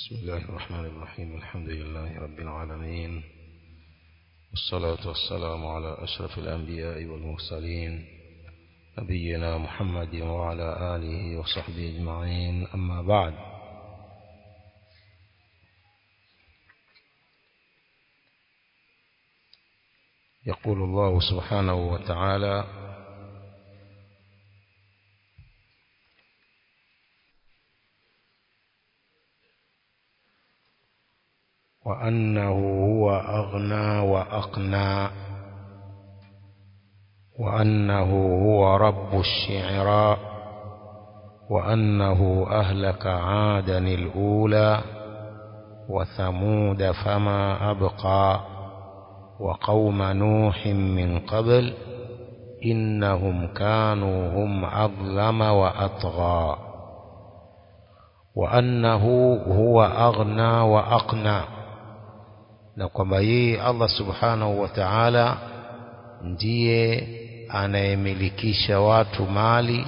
بسم الله الرحمن الرحيم الحمد لله رب العالمين والصلاة والسلام على أشرف الأنبياء والمرسلين نبينا محمد وعلى آله وصحبه أجمعين أما بعد يقول الله سبحانه وتعالى وأنه هو أغنى وأقنى وأنه هو رب الشعراء وأنه أهلك عادا الأولى وثمود فما أبقى وقوم نوح من قبل إنهم كانوا هم أظلم وأطغى وأنه هو أغنى وأقنى na kwamba yeye Allah subhanahu wa ta'ala ndiye anayemilikisha watu mali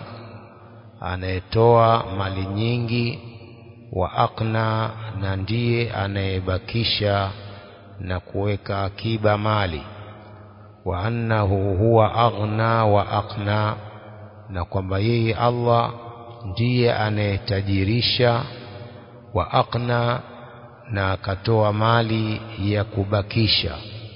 anayetoa mali nyingi wa akna na ndiye anayebakisha na kuweka akiba mali wa annahu huwa aghna wa aqna na kwamba yeye Allah ndiye anayetajirisha wa aqna na akatoa mali ya kubakisha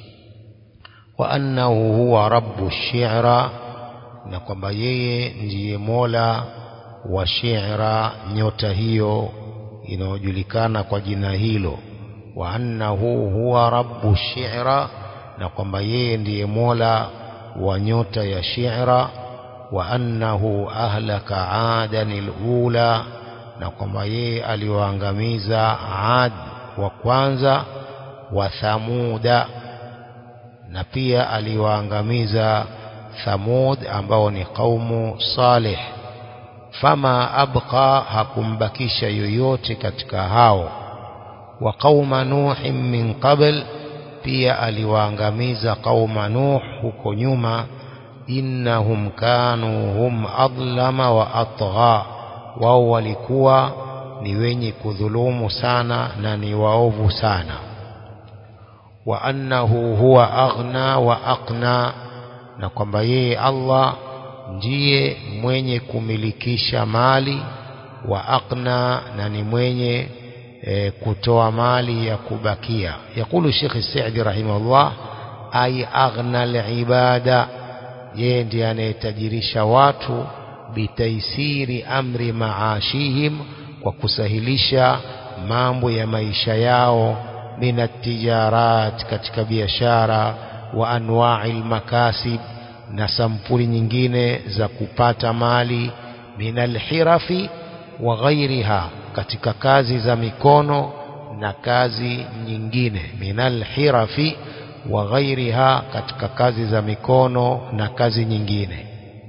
wa annahu huwa rabbu shi'ra na kwamba yeye ndiye mola wa shi'ra nyota hiyo inayojulikana kwa jina hilo wa annahu huwa rabbu shi'ra na kwamba yeye ndiye mola wa nyota ya shi'ra wa annahu ahlaka adanil ula na kwamba yeye aliwaangamiza ad wa kwanza wa thamuda na pia aliwaangamiza thamud ambao ni qaumu salih fama abqa hakumbakisha yoyote katika hao wa qauma nuhin min qabl pia aliwaangamiza qauma nuh huko nyuma innahum kanu hum adlama wa atgha wao walikuwa ni wenye kudhulumu sana na ni waovu sana wa annahu huwa aghna wa aqna na kwamba yeye Allah ndiye mwenye kumilikisha mali wa aqna na ni mwenye e, kutoa mali ya kubakia yakulu Sheikh Saidi rahimahullah ay aghna al-ibada yeye ndiye anayetajirisha watu bitaisiri amri maashihim kwa kusahilisha mambo ya maisha yao min tijarat katika biashara wa anwa'i makasib na sampuli nyingine za kupata mali min alhirafi wa ghairiha katika kazi za mikono na kazi nyingine min alhirafi wa ghairiha katika kazi za mikono na kazi nyingine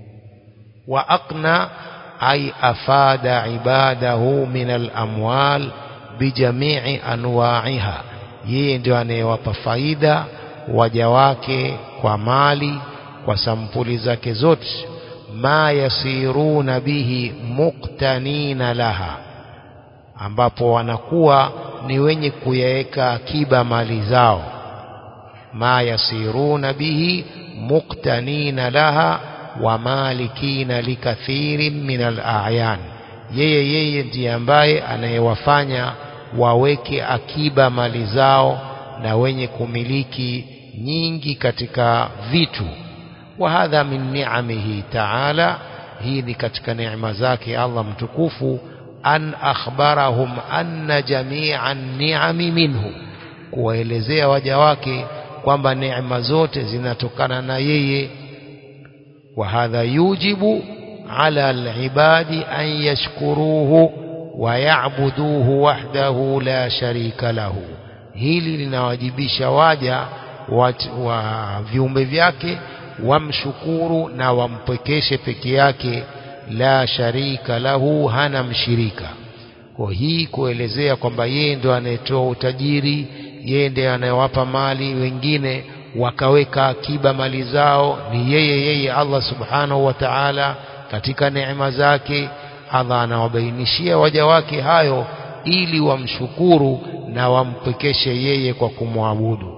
wa aqna ay afada ibadahu min al-amwal bijami'i anwa'iha yeye ndio anayewapa faida waja wake kwa mali kwa sampuli zake zote ma yasiruna bihi muqtanina laha ambapo wanakuwa ni wenye kuyaweka akiba mali zao ma yasiruna bihi muqtanina laha wa malikina likathirin min al-a'yan yeye yeye ndiye ambaye anayewafanya waweke akiba mali zao na wenye kumiliki nyingi katika vitu wa hadha min ni'amihi ta'ala hii ni katika neema zake Allah mtukufu an akhbarahum anna jami'an ni'ami minhu kuwaelezea waja wake kwamba neema zote zinatokana na yeye وهذا يوجب على العباد أن يشكروه ويعبدوه وحده لا شريك له hili linawajibisha waja wa viumbe vyake wamshukuru na wampekeshe peke yake la sharika lahu hana mshirika kwa hii kuelezea kwamba yeye ndo anayetoa utajiri yeye ndiye anayewapa mali wengine wakaweka akiba mali zao ni yeye yeye Allah subhanahu wa ta'ala katika neema zake Allah anawabainishia waja wake hayo ili wamshukuru na wampekeshe yeye kwa kumwabudu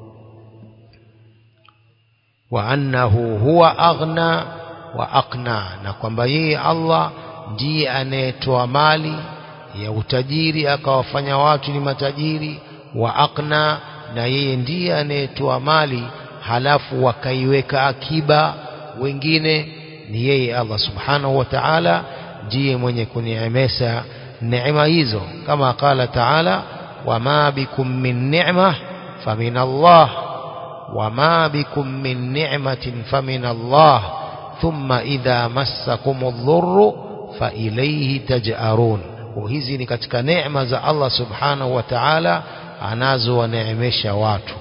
wa annahu huwa aghna wa aqna na kwamba yeye Allah ndiye anayetoa mali ya utajiri akawafanya watu ni matajiri wa aqna na yeye ndiye anayetoa mali halafu wakaiweka akiba wengine ni yeye Allah subhanahu wa ta'ala ndiye mwenye kuniemesha neema hizo kama qala ta'ala wama bikum min ni'ma famin Allah wama bikum min ni'matin famin Allah thumma idha massakum adh-dhurru fa ilayhi taj'arun hizi ni katika neema za Allah subhanahu wa ta'ala anazowaneemesha watu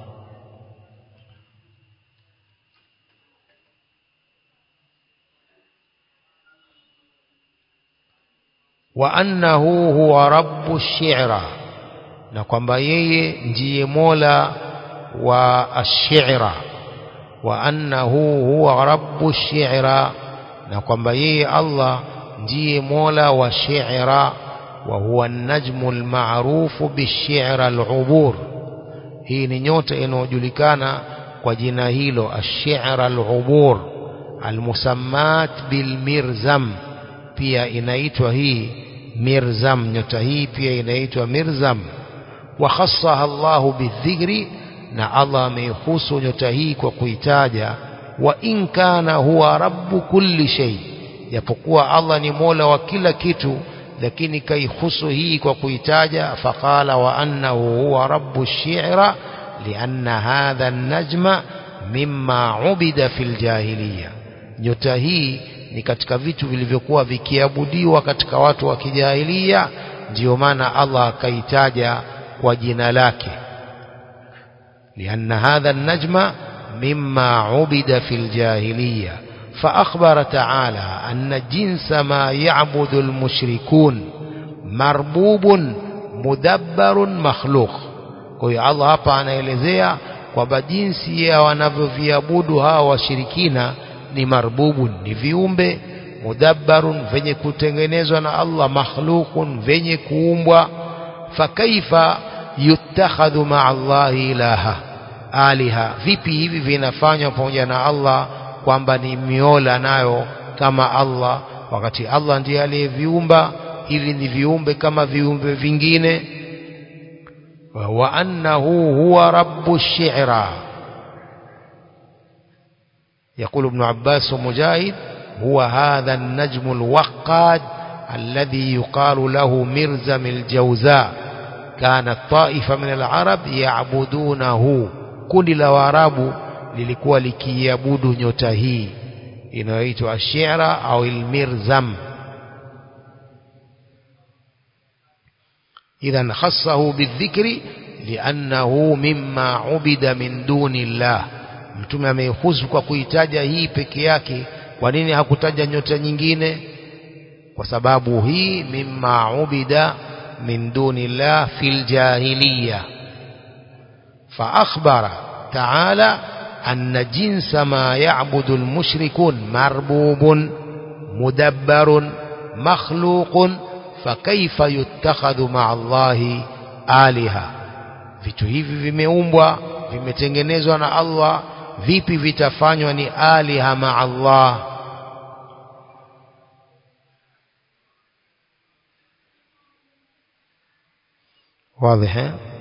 wa annahu huwa rabbu shi'ra na kwamba yeye ndiye mola wa ash-shi'ra wa annahu huwa rabbu shi'ra na kwamba yeye Allah ndiye mola wa shi'ra wa huwa an-najmu al-ma'rufu bish-shi'ra al-'ubur hii ni nyota inayojulikana kwa jina hilo ash-shi'ra al-'ubur al-musammat bil-mirzam pia inaitwa hii mirzam nyota hii pia inaitwa mirzam wa khassaha Allahu bidhikri na Allah ameihusu nyota hii kwa kuitaja wa in kana huwa rabbu kulli shay japokuwa Allah ni mola wa kila kitu lakini kaihusu hii kwa kuitaja faqala wa annahu huwa rabbu shi'ra lianna hadha an-najma mimma ubida fil jahiliya nyota hii ni katika vitu vilivyokuwa vikiabudiwa katika watu wa kijahilia ndio maana Allah akaitaja kwa jina lake lianna hadha an-najma mimma ubida fil jahiliya فأخبر تعالى أن جنس ما يعبد المشركون مربوب مدبر مخلوق kwa hiyo Allah hapa anaelezea kwamba jinsi ya wanavyoviabudu hawa washirikina ni marbubun ni viumbe mudabbarun venye kutengenezwa na Allah makhluqun venye kuumbwa fakaifa yutakhadhu ma'a Allah ilaha aliha vipi hivi vinafanywa pamoja na Allah kwamba ni miola nayo kama Allah wakati Allah ndiye aliyeviumba hivi ni viumbe kama viumbe vingine wa annahu huwa rabbu shi'ra يقول ابن عباس ومجاهد هو هذا النجم الوقاد الذي يقال له مرزم الجوزاء كانت طائفة من العرب يعبدونه kundi la waarabu lilikuwa likiabudu nyota hii inayoitwa ashira au almirzam idhan khassahu bidhikri liannahu mimma ubida min duni llah mtume amehusu kwa kuitaja hii peke yake kwa nini hakutaja nyota nyingine kwa sababu hii mimma ubida min duni llah fil jahiliya fa akhbara ta'ala أن جنس ما يعبد المشركون مربوب مدبر مخلوق فكيف يتخذ مع الله آلهة vitu hivi vimeumbwa vimetengenezwa na Allah vipi vitafanywa ni aliha ma Allah واضح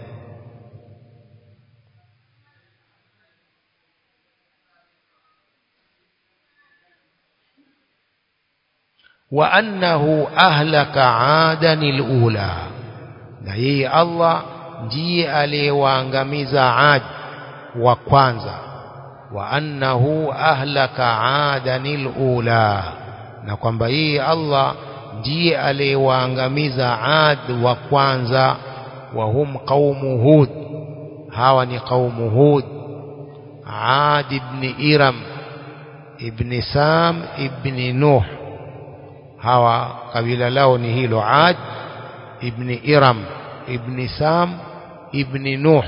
وأنه أهلك عادا الأولى na yeye Allah ndiye aliyewaangamiza Ad wa kwanza wa annahu ahlaka adanil ula na kwamba yeye Allah ndiye aliyewaangamiza Ad wa kwanza wa hum qaumu Hud hawa ni qaumu Hud Ad ibn Iram ibn Sam ibn Nuh hawa kabila lao ni hilo Ad ibn Iram ibn Sam ibn Nuh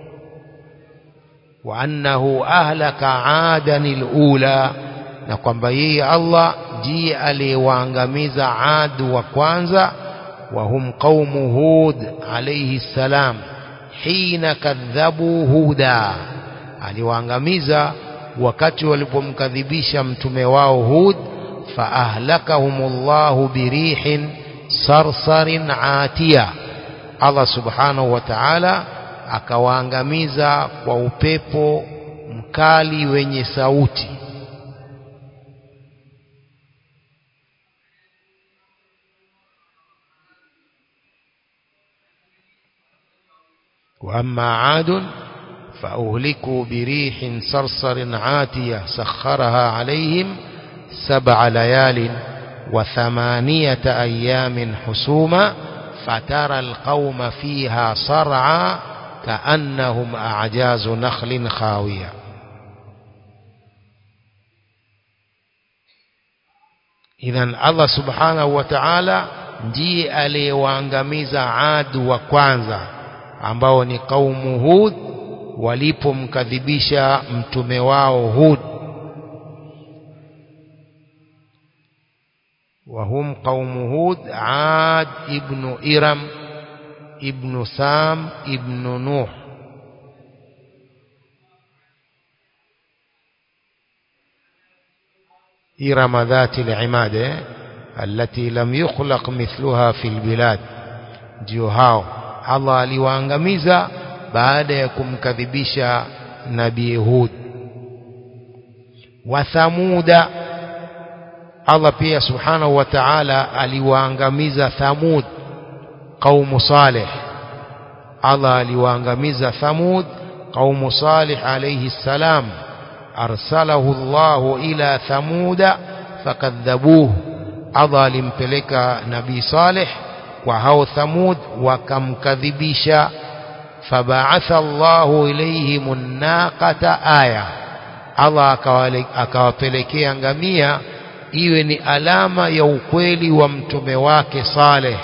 wa annahu ahlaka adan alula na kwamba yeye Allah ndiye aliyewaangamiza Ad wa kwanza وهم قوم هود عليه السلام حين كذبوا هودا aliwaangamiza wakati walipomkadhibisha mtume wao Hud faahlakahumullahu birihin sarsarin atiya Allah subhanahu wa ta'ala akawaangamiza kwa upepo mkali wenye sauti وأما عاد فأهلكوا بريح صرصر عاتية سخرها عليهم سبع ليال وثمانية أيام حسوما فترى القوم فيها صرعا كأنهم أعجاز نخل خاوية idhan Allah subhanahu wa ta'ala ndiye aliyewaangamiza Adu wa kwanza ambao ni kaumu Hud walipomkadhibisha mtume wao Hud وهم قوم هود عاد ابن إرم ابن سام ابن نوح إرم ذات العماد التي لم يخلق مثلها في البلاد ndio hao Allah aliwaangamiza baada ya kumkadhibisha nabii Hud wa Thamuda Allah pia subhanahu wa ta'ala aliwaangamiza Thamud qaumu Saleh Allah aliwaangamiza Thamud qaumu Saleh alayhi salam arsalahu Allah ila Thamuda fakadhabuhu Allah alimpeleka nabii Saleh kwa hao Thamud wakamkadhibisha fabaatha Allahu ilayhim an-naqata aya Allah akawapelekea ngamia iwe ni alama ya ukweli wa mtume wake Saleh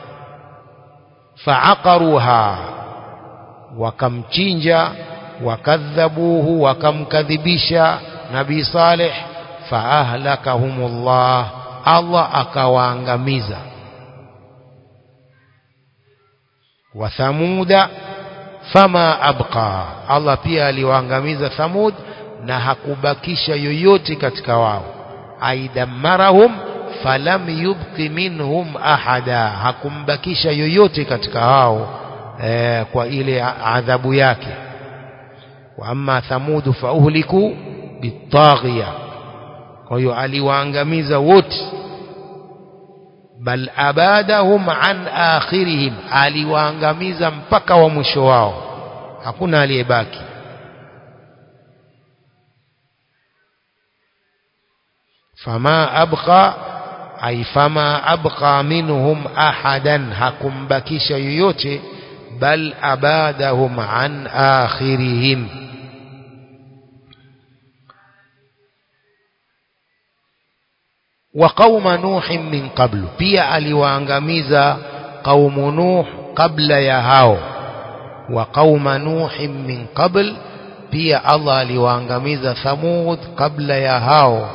faaqaruha wakamchinja wakadhabuhu wakamkadhibisha nabii Saleh faahlakahumullah Allah akawaangamiza wa thamuda fama abqa Allah pia aliwaangamiza Thamud na hakubakisha yoyote katika wao aidamarahum falam yubqi minhum ahada hakumbakisha yoyote katika hao e, kwa ile adhabu yake wa amma thamudu fauhliku bitaghiya kwa hiyo aliwaangamiza wote bal abadahum an akhirihim aliwaangamiza mpaka wa mwisho wao hakuna aliyebaki فما أبقى أي فما أبقى منهم أحدا حكم بكيش يوتي بل أبادهم عن آخرهم وقوم نوح من قبل pia aliwaangamiza قوم نوح قبل ya hao وقوم نوح من قبل pia Allah aliwaangamiza Thamud kabla ya hao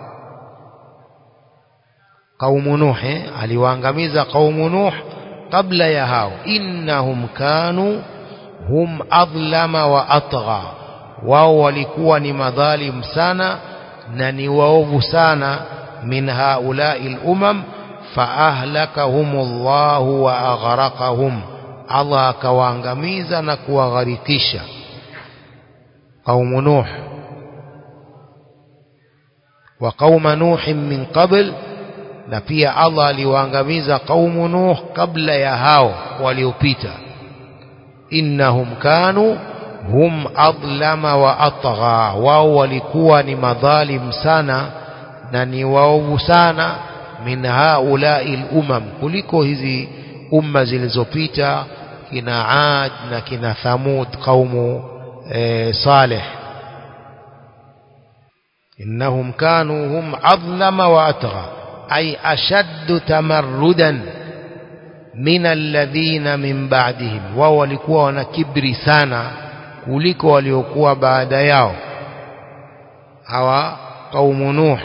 قوم نوح aliwaangamiza قوم نوح kabla ya hao innahum kanu hum adlama wa atgha wao walikuwa ni madhalim sana na ni waovu sana min haulai lumam faahlakahumullahu wa aghraqahum Allah akawaangamiza na kuwagharikisha قوم نوح وقوم نوح من قبل na pia Allah aliwaangamiza kaumu Nuh kabla ya hao waliopita innahum kanu hum adlama wa atgha wao walikuwa ni madhalim sana na ni waovu sana min haulai lumam kuliko hizi umma zilizopita kina Ad na kina Thamud kaumu e, Saleh innahum kanu hum adlama wa atgha أي أشد تمردا من الذين من بعدهم wao walikuwa wana kibri sana kuliko waliokuwa baada yao hawa qaumu nuh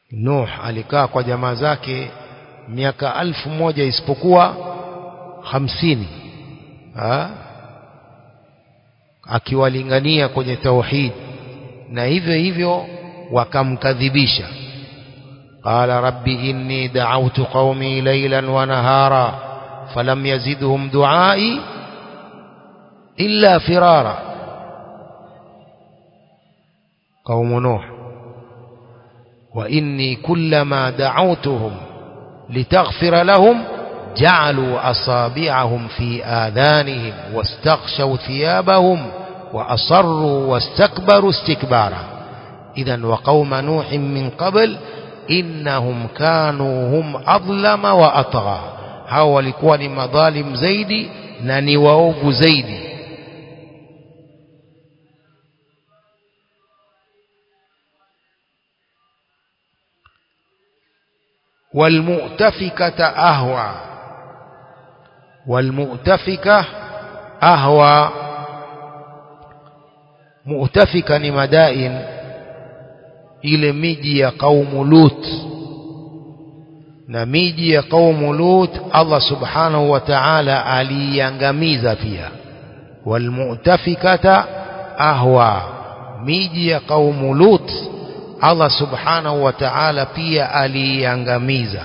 Nuh alikaa kwa jamaa zake miaka alfu moja isipokuwa hamsini ha? akiwalingania kwenye tauhid na hivyo hivyo wakamkadhibisha qala rabbi inni da'awtu qaumi laylan wa nahara falam yazidhum du'ai illa firara قوم نوح وإني كلما دعوتهم لتغفر لهم جعلوا أصابعهم في آذانهم واستغشوا ثيابهم وأصروا واستكبروا استكبارا إذا وقوم نوح من قبل إنهم كانوا هم أظلم وأطغى هاو walikuwa ni madhalim zaidi na ni waovu zaidi والمؤتفكة أهوى والمؤتفكة أهوى مؤتفكة ni madain ile miji ya kaumu Lut na miji ya kaumu Lut Allah subhanahu wa ta'ala aliiangamiza pia walmu'tafikata ahwa miji ya kaumu Lut Allah subhanahu wa ta'ala pia aliiangamiza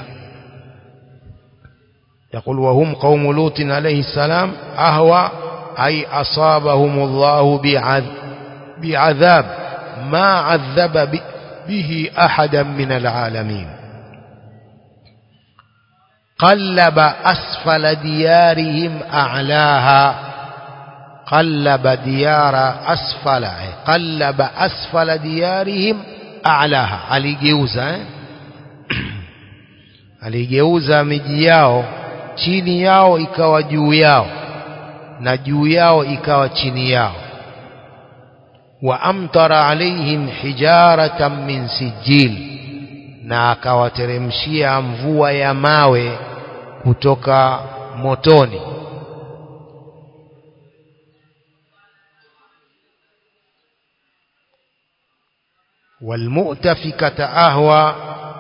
يقول وهم قوم لوط عليه السلام أهوى أي أصابهم الله بعذاب ما عذب به أحدا من العالمين قلب أسفل ديارهم أعلاها قلب ديار أسفل قلب أسفل ديارهم أعلاها aligeuza eh? aligeuza miji yao chini yao ikawa juu yao na juu yao ikawa chini yao wa amtara alaihim hijaratan min sijil na akawateremshia mvua ya mawe kutoka motoni والمؤتفكة أهوى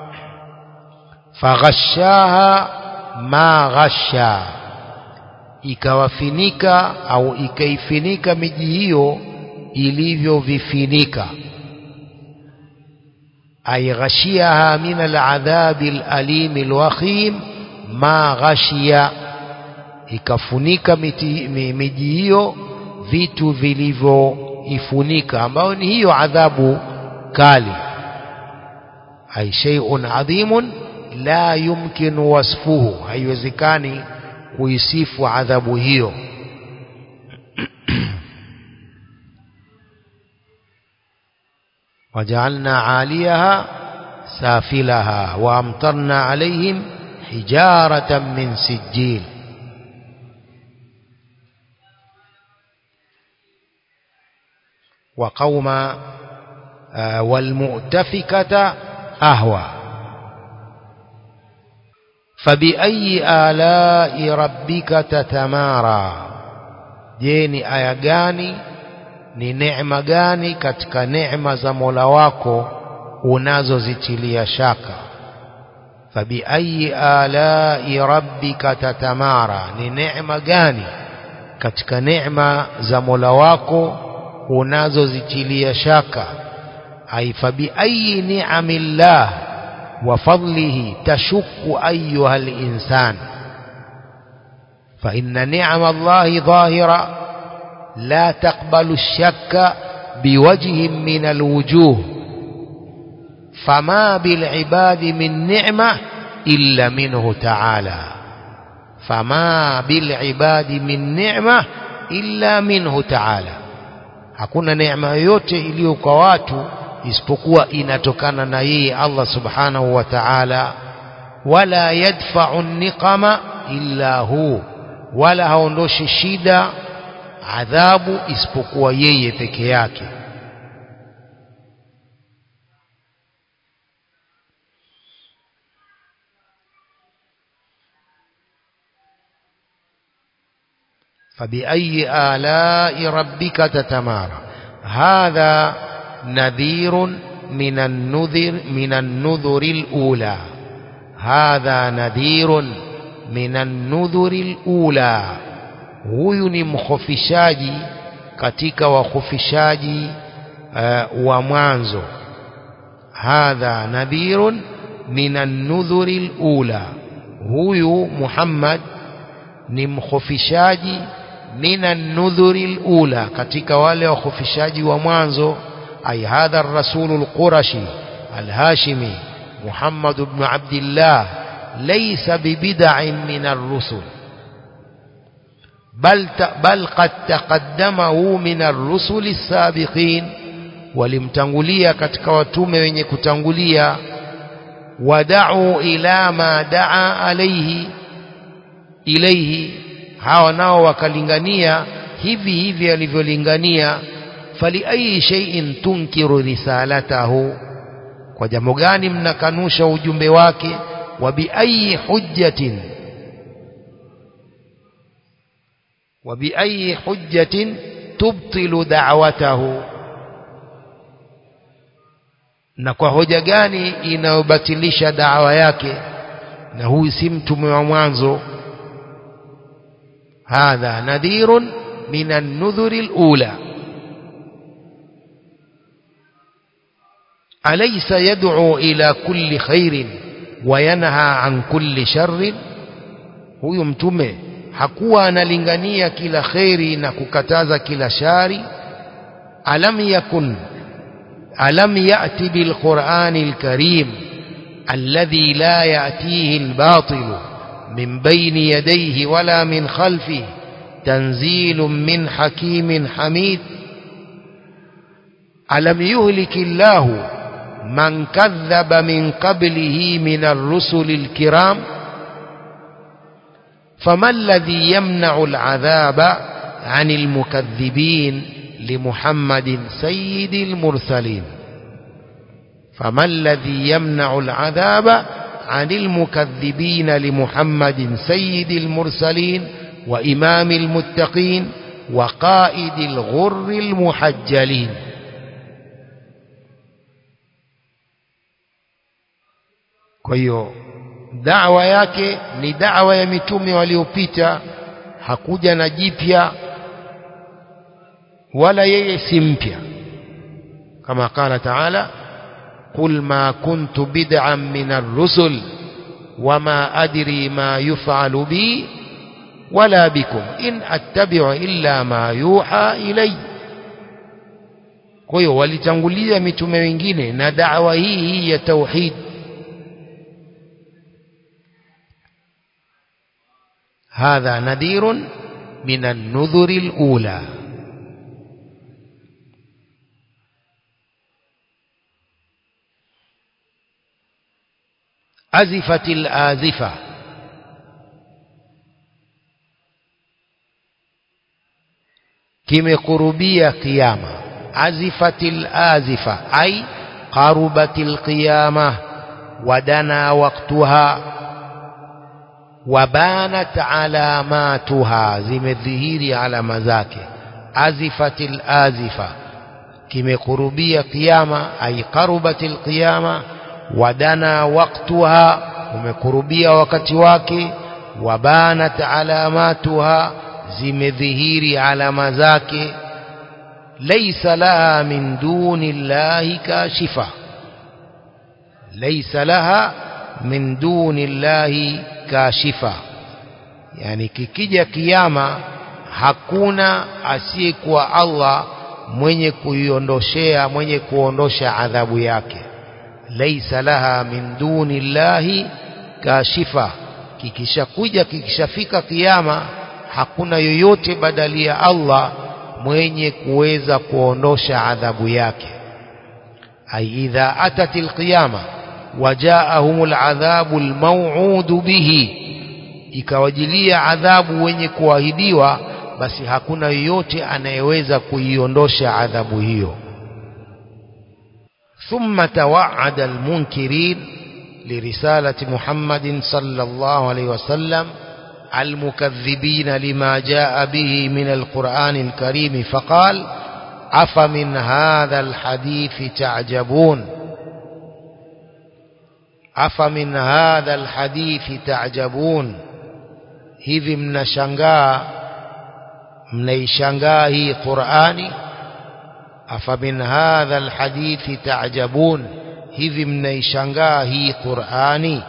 فغشاها ما غشا ikawafinika au ikaifinika miji hiyo ilivyovifinika ay ghashiyaha min aladhabi alalim alwakhim ma ghashiya ikafunika miji hiyo vitu vilivyoifunika ambayo ni hiyo adhabu kali ay shay'un adhimun la yumkin wasfuhu haiwezekani kuisifu adhabu hiyo وجعلنا عاليها سافلها وأمطرنا عليهم حجارة من سجيل وقوم آه والمؤتفكة أهوى فبأي آلاء ربك تتمارى جيني آية gani ni neema gani katika neema za Mola wako unazozitilia shaka fabiayi alai rabbika tatamara ni neema gani katika neema za Mola wako unazozitilia shaka ay fabiayi ni'amillah wa fadlihi tashukku ayuha al-insan fa inna ni'ama Allahi dhahira لا تقبل الشك بوجه من الوجوه فما بالعباد من نعمة إلا منه تعالى فما بالعباد من نعمة إلا منه تعالى hakuna neema yoyote iliyo kwa watu isipokuwa inatokana na yeye Allah subhanahu wa ta'ala wala yadfa'u niqama illa hu wala haondoshi shida adhabu isipokuwa yeye peke yake فبأي آلاء ربك تتمارى هذا نذير من النذر من النذر الأولى هذا نذير من النذر الأولى huyu ni mkhofishaji katika wakhofishaji uh, wa mwanzo hadha nadhirun min an-nudhuri al-ula huyu Muhammad ni mkhofishaji min an-nudhuri al-ula katika wale wakhofishaji wa mwanzo ay hadha ar-rasul al-qurashi al-hashimi Muhammad ibn Abdullah laysa bibid'in min ar-rusul بل بل قد تقدمه من الرسل السابقين walimtangulia katika watume wenye kutangulia wadau ila ma daa alaihi ilaihi hawa nao wakalingania hivi hivi alivyolingania fali ayi shay'in tunkiru risalatahu kwa jambo gani mnakanusha ujumbe wake wa bi ayi hujjatin wa bi ayi hujjatin tubtilu da'watahu na kwa hoja gani inayobatilisha dawa yake na huyu si mtume wa mwanzo hadha nadhirun min an-nudhuri al-ula alaysa yad'u ila kulli khairin wa yanha an kulli sharrin huyu mtume hakuwa analingania kila khairi na kukataza kila shari alam yakun ألم يأت بالقرآن الكريم الذي لا يأتيه الباطل من بين يديه ولا من خلفه تنزيل من حكيم حميد ألم يهلك الله من كذب من قبله من الرسل الكرام فما الذي يمنع العذاب عن المكذبين لمحمد سيد المرسلين فما الذي يمنع العذاب عن المكذبين لمحمد سيد المرسلين وإمام المتقين وقائد الغر المحجلين kwa hiyo da'wa yake ni da'wa ya mitume waliopita hakuja na jipya wala yeye si mpya kama qala taala qul ma kuntu bid'an min ar-rusul wama adri ma yuf'alu bi wala bikum in attabi'u illa ma yuha ilay kwa hiyo walitangulia mitume wengine na da'wa hii hii ya tauhid هذا نذير من النذر الأولى أزفت الآزفة kimekurubia kiyama azifatil azifa ay qarubatil qiyama wadana waqtuha wabanat alamatuha zimedhihiri alama zake azifatil azifa kimekurubia kiyama ay qarubatil qiyama wadana waqtuha umekurubia wakati wake wabanat alamatuha zimedhihiri alama zake laysa laha min duni llahi kashifa laysa laha min duni llahi kashifa yani kikija kiyama hakuna asiyekuwa Allah mwenye kuiondoshea mwenye kuondosha adhabu yake laisa laha min duni llahi kashifa kikishakuja kikishafika kiyama hakuna yoyote badali ya Allah mwenye kuweza kuondosha adhabu yake ay idha atat alqiyama wajaahum aladhabu almaw'ud bihi ikawajilia adhabu wenye kuahidiwa basi hakuna yoyote anayeweza kuiondosha adhabu hiyo ثم توعد المنكرين لرسالة محمد صلى الله عليه وسلم المكذبين لما جاء به من القرآن الكريم فقال أفمن هذا الحديث تعجبون أفمن هذا الحديث تعجبون hivi mnashangaa mnaishangaa hii Qur'ani afamin hadha alhadithi ta'jabun hivi mnaishangaa hii Qur'ani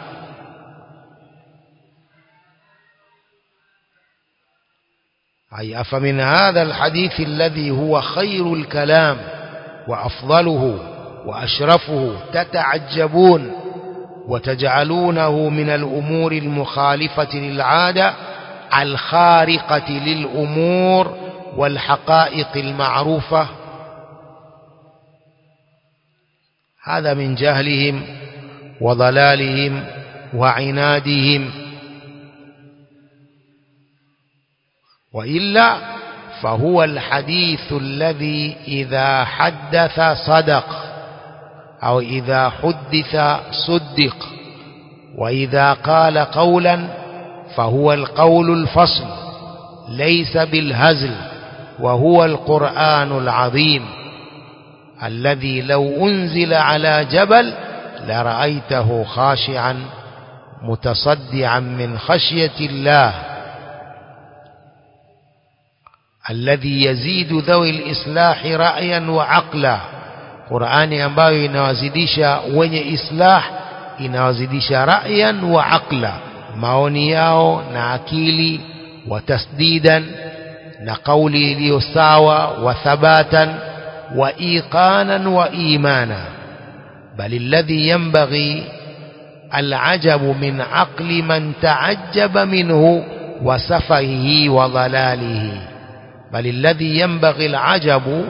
أي أفمن هذا الحديث الذي هو خير الكلام وأفضله وأشرفه تتعجبون وتجعلونه من الأمور المخالفة للعادة الخارقة للأمور والحقائق المعروفة هذا من جهلهم وضلالهم وعنادهم وإلا فهو الحديث الذي إذا حدث صدق أو إذا حدث صدق وإذا قال قولا فهو القول الفصل ليس بالهزل وهو القرآن العظيم الذي لو أنزل على جبل لرأيته خاشعا متصدعا من خشية الله الذي يزيد ذوي الإصلاح رأيا وعقلا Qur'ani ambayo inawazidisha wenye islah inawazidisha ra'yan wa aqla maoni yao na akili wa tasdidan na kauli iliyo sawa wa thabatan wa iqanan wa imana bal alladhi yanbaghi العجب من عقل من تعجب منه وسفهه وضلاله بل الذي ينبغي العجب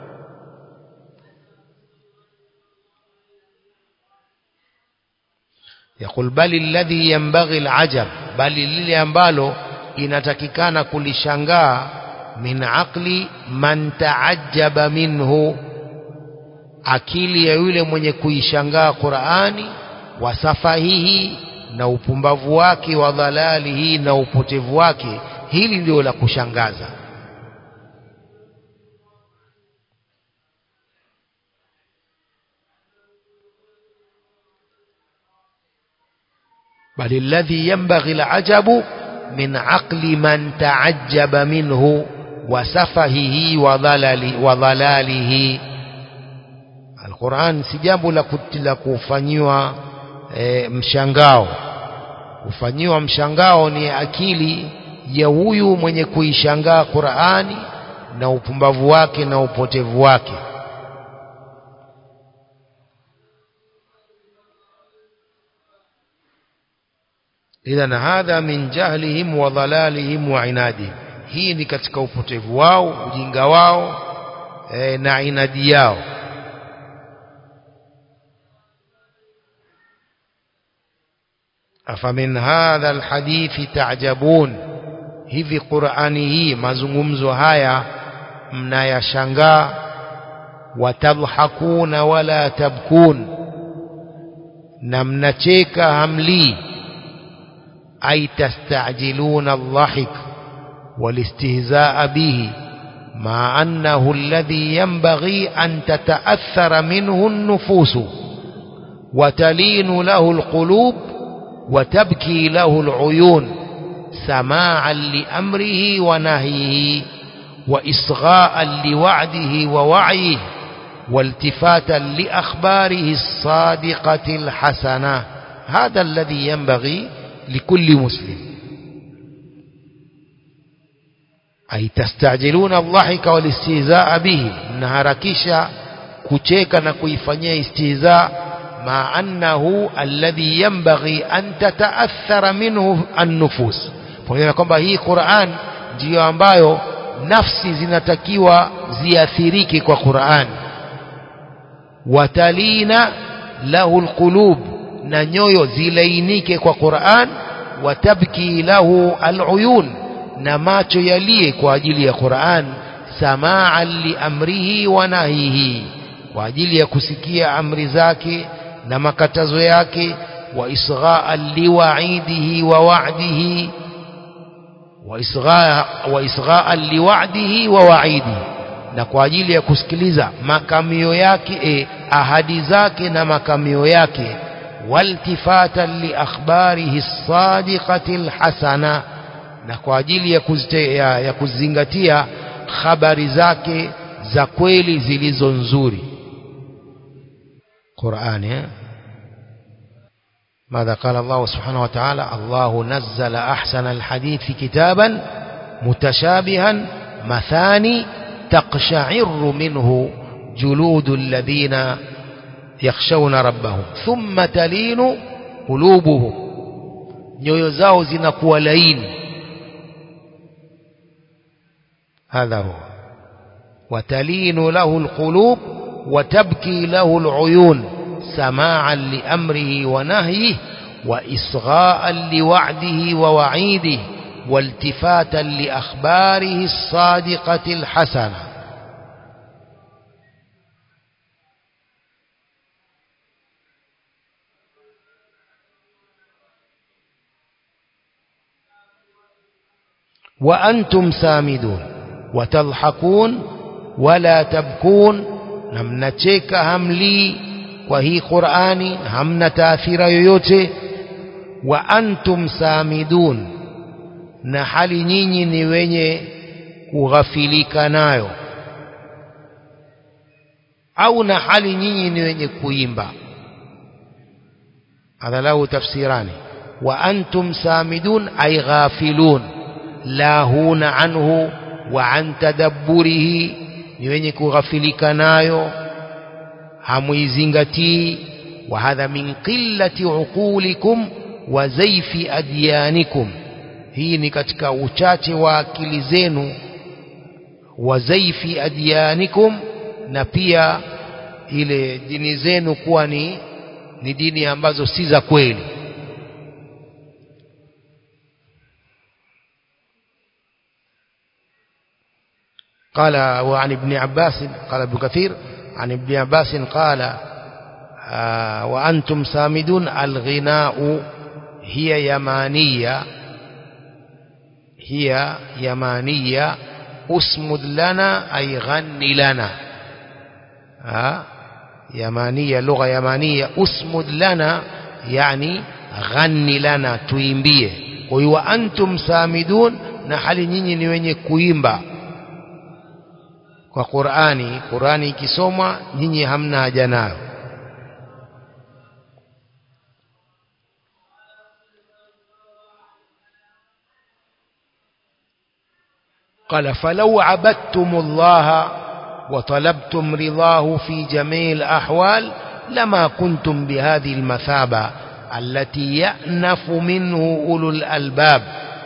يقول بل الذي ينبغي العجب بل lile ambalo inatakikana kulishangaa min aqli man taajjaba minhu akili ya yule mwenye kuishangaa Qur'ani wa safahihi na upumbavu wake wa dhalalihi na upotevu wake hili ndio la kushangaza بل الذي ينبغي العجب من عقل من تعجب منه وسفهه وضلال وضلاله القرآن si jambo la la kufanyiwa e, mshangao kufanyiwa mshangao ni akili ya huyu mwenye kuishangaa Qur'ani na upumbavu wake na upotevu wake idhan hadha min jahlihim wa dhalalihim wa inadihim hii ni katika upotevu wao ujinga wao e, na inadi yao afamin hadha alhadithi ta'jabun hivi qur'ani hii mazungumzo haya mnayashangaa watadhakuna wala tabkun na mnacheka hamlii أي تستعجلون الضحك والاستهزاء به مع أنه الذي ينبغي أن تتأثر منه النفوس وتلين له القلوب وتبكي له العيون سماعا لأمره ونهيه وإصغاء لوعده ووعيه والتفاتا لأخباره الصادقة الحسنة هذا الذي ينبغي لكل مسلم أي تستعجلون الضحك والاستهزاء به نهاركisha kucheka na kuifanyia istihza ma annahu alladhi yanbaghi an tataathara minhu an-nufus pamoja kwamba hii Qur'an ndiyo ambayo nafsi zinatakiwa ziathirike kwa Qur'an watalina lahu alqulub na nyoyo zilainike kwa Qur'an watabki lahu aluyun na macho yalie kwa ajili ya Qur'an samaan liamrihi wa nahihi kwa ajili ya kusikia amri zake na makatazo yake wa isghaan liwa'idihi wa wa'dihi wa isghaa wa isghaan liwa'dihi wa wa'idihi na kwa ajili ya kusikiliza makamio yake e, ahadi zake na makamio yake والتفاتا لأخباره الصادقة الحسنة na kwa ajili ya, kuzite, ya, ya kuzingatia habari zake za kweli zilizo nzuri Qur'ani eh? ماذا قال الله سبحانه وتعالى الله نزل أحسن الحديث كتابا متشابها مثاني تقشعر منه جلود الذين يخشون ربهم ثم تلين قلوبهم nyoyo zao zinakuwa laini هذا هو وتلين له القلوب وتبكي له العيون سماعا لأمره ونهيه وإصغاء لوعده ووعيده والتفاتا لأخباره الصادقة الحسنة وأنتم سامدون وتضحكون ولا تبكون نمنacheka hamli kwa hii Qur'ani hamna taathira yoyote wa antum samidun na hali nyinyi ni wenye kughafilika nayo au na hali nyinyi ni wenye kuimba hadha lahu tafsirani wa antum samidun ay ghafilun lahuna anhu wa an tadabburihi ni wenye kughafilika nayo hamuizingatii wa hadha min qillati uqulikum wa zaifi adyanikum hii ni katika uchache wa akili zenu wa zaifi adyanikum na pia ile dini zenu kuwa ni ni dini ambazo si za kweli قال وعن ابن عباس قال ابن كثير عن ابن عباس قال آه وأنتم سامدون الغناء هي يمانية هي يمانية أسمد لنا أي غن لنا آه يمانية لغة يمانية أسمد لنا يعني غن لنا tuimbie kwa hiyo antum samidun na hali nyinyi ni wenye kuimba kwa Qur'ani Qur'ani ikisomwa nyinyi hamna haja nayo قال فلو عبدتم الله وطلبتم رضاه في جميع الأحوال لما كنتم بهذه المثابة التي يأنف منه أولو الألباب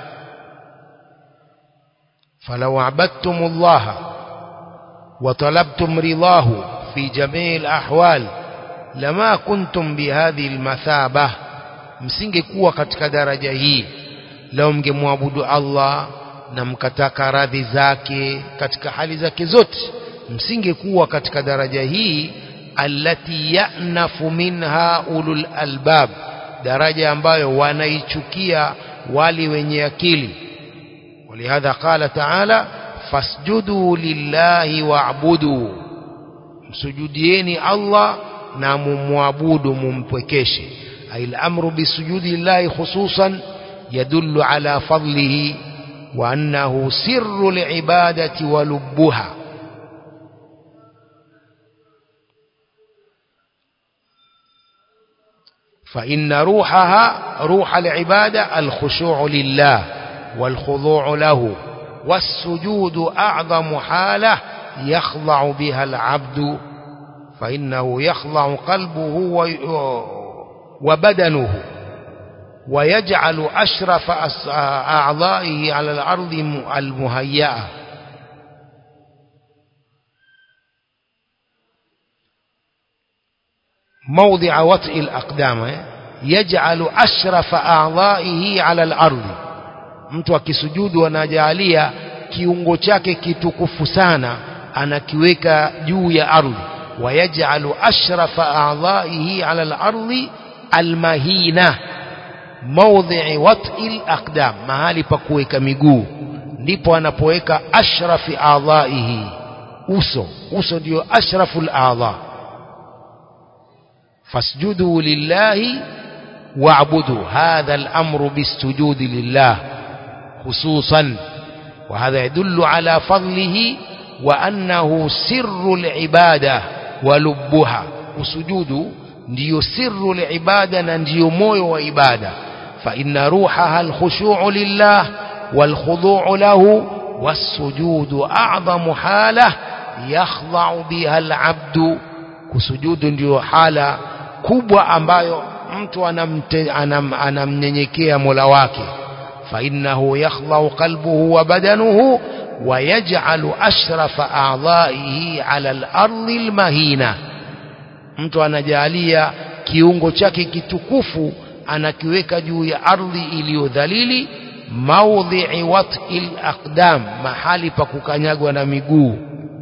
فلو عبدتم الله وطلبتم رضاه في جميع الأحوال لما كنتم بهذه المثابة msingekuwa katika daraja hii leo mngemwabudu Allah na mkataka radhi zake katika hali zake zote msingekuwa katika daraja hii allati ya'nafu minha ulul albab daraja ambayo wanaichukia wali wenye akili ولهذا قال تعالى fasjudu lillahi wa'budu msujudieni Allah na mumwabudu mumpwekeshe ay al-amru bisujudi lillahi khususan yadullu ala fadlihi wa annahu sirru al-ibadati wa lubbuha فإن روحها روح العبادة الخشوع لله والخضوع له والسجود أعظم حالة يخضع بها العبد فإنه يخضع قلبه وبدنه ويجعل أشرف أعضائه على الأرض المهيئة موضع وطئ الأقدام يجعل أشرف أعضائه على الأرض mtu akisujudu anajalia kiungo chake kitukufu sana anakiweka juu ya ardhi wayaj'alu ashrafa a'dha'ihi 'ala al-ardi al-mahina mawdhi'i wat'i al-aqdam mahali pa kuweka miguu ndipo anapoweka ashrafi a'dha'ihi uso uso ndio ashraful a'dha fasjudu lillahi واعبدوا هذا الأمر بالسجود لله خصوصا وهذا يدل على فضله وأنه سر العبادة ولبها وسجود ndio sirru liibada na ndio moyo wa ibada fa inna ruhaha alkhushu'u lillah walkhudu'u lahu wasujudu a'zamu hala yakhda'u biha al'abdu kusujudu ndio hala kubwa ambayo mtu anamnyenyekea Mola wake fa innahu yakhda'u qalbuhu wa badanuhu ويجعل أشرف أعضائه على الأرض المهينة mtu anajalia kiungo chake kitukufu anakiweka juu ya ardhi iliyodhalili maudhi'i wat'il aqdam mahali pa kukanyagwa na miguu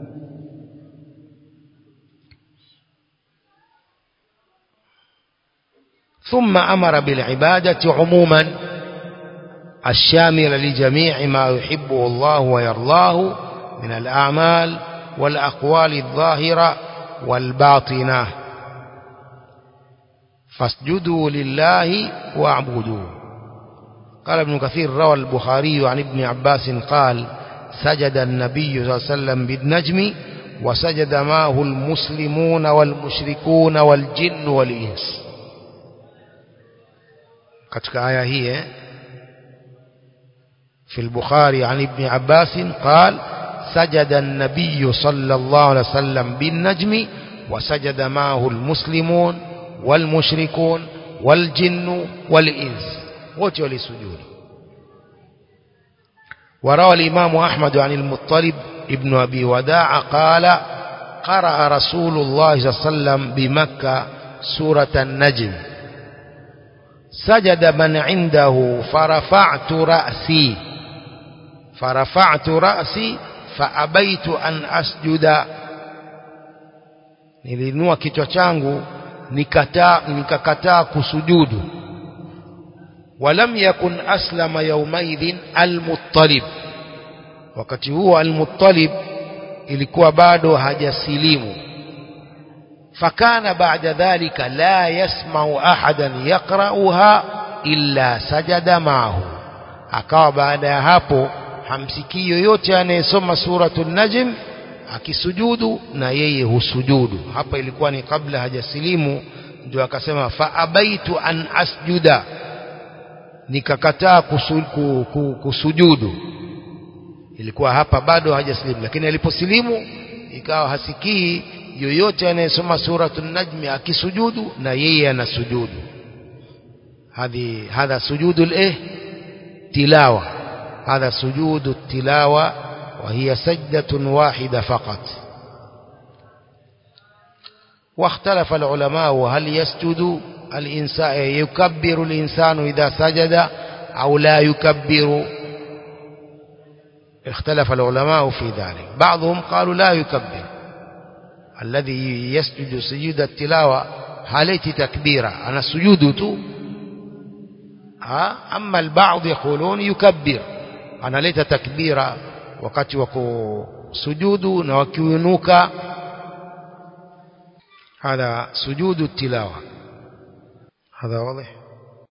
ثم أمر بالعبادة عموما الشامل لجميع ما يحبه الله ويرضاه من الأعمال والأقوال الظاهرة والباطنة فاسجدوا لله واعبدوه قال ابن كثير روى البخاري عن ابن عباس قال سجد النبي صلى الله عليه وسلم بالنجم وسجد معه المسلمون والمشركون والجن والإنس katika aya hii في البخاري عن ابن عباس قال سجد النبي صلى الله عليه وسلم بالنجم وسجد معه المسلمون والمشركون والجن والإنس wote walisujudu وروى الإمام أحمد عن المطلب ابن أبي وداع قال قرأ رسول الله صلى الله عليه وسلم بمكة سورة النجم سجد من عنده فرفعت رأسي فرفعت رأسي فأبيت أن أسجد nilinua kichwa changu nikataa nikakataa kusujudu ولم يكن أسلم يومئذ المطلب wakati huo المطلب ilikuwa bado hajasilimu فكان بعد ذلك لا يسمع أحدا يقرأها إلا سجد معه akawa baada ya hapo hamsikii yoyote anayesoma suratu najm akisujudu na yeye husujudu hapa ilikuwa ni kabla hajasilimu ndio akasema fa abaitu an asjuda nikakataa kusujudu ilikuwa hapa bado hajasilimu lakini aliposilimu ikawa hasikii yoyote anayesoma suratu najmi akisujudu na yeye anasujudu hadhi hadha sujudu الايه تلاوه هذا سجود التلاوه وهي سجدة واحدة فقط واختلف العلماء هل يسجد الإنسان يكبر الإنسان إذا سجد أو لا يكبر اختلف العلماء في ذلك بعضهم قالوا لا يكبر الذي يسجد سجود التلاوة هليت تكبيرا أنا سجودت أما البعض يقولون يكبر أنا ليت تكبيرا wakati wa kusujudu na wakiunuka hadha sujudu tilawa hadha wazi